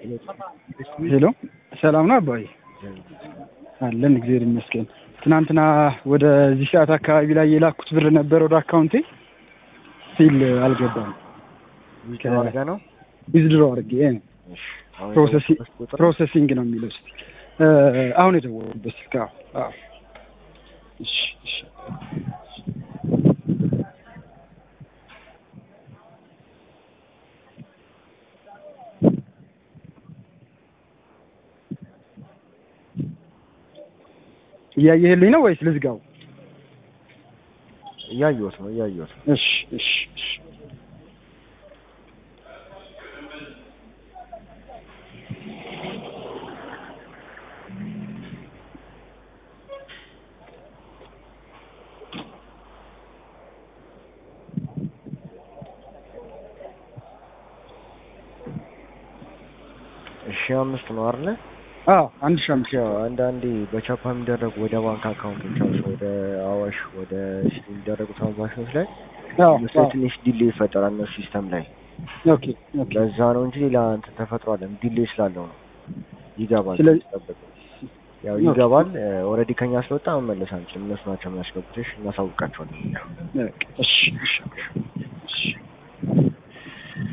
ሄሎ ሰላም ነው አባዬ? አለን እግዚአብሔር ይመስገን። ትናንትና ወደዚህ ሰዓት አካባቢ ላይ የላኩት ብር ነበር ወደ አካውንቴ ሲል አልገባም። አድርገህ ነው ዊዝድሮ አድርጌ ፕሮሰሲንግ ነው የሚለው እስኪ አሁን የደወልኩበት ስልክ አዎ አዎ እሺ እሺ እያየህልኝ ነው ወይስ ልዝጋው? እያየሁት ነው እያየሁት ነው። እሺ እሺ እሺ እሺ አምስት ነው አይደለ? አዎ አንድ ሺህ አምስት ያው አንዳንዴ በቻፓ የሚደረጉ ወደ ባንክ አካውንቶች አሉ ወደ አዋሽ ወደ ሲቲ የሚደረጉ ትራንዛክሽኖች ላይ አዎ እነሱ ላይ ትንሽ ዲሌ ይፈጠራል እነሱ ሲስተም ላይ ኦኬ ኦኬ ለዛ ነው እንጂ ሌላ እንትን ተፈጥሯል ዲሌ ስላለው ነው ይገባል ስለዚህ- ጠብቅ ያው ይገባል ኦልሬዲ ከኛ ስለወጣ መመለስ አንችልም እነሱ ናቸው የሚያስገቡት እሺ እናሳውቃቸዋለን በቃ እሺ እሺ እሺ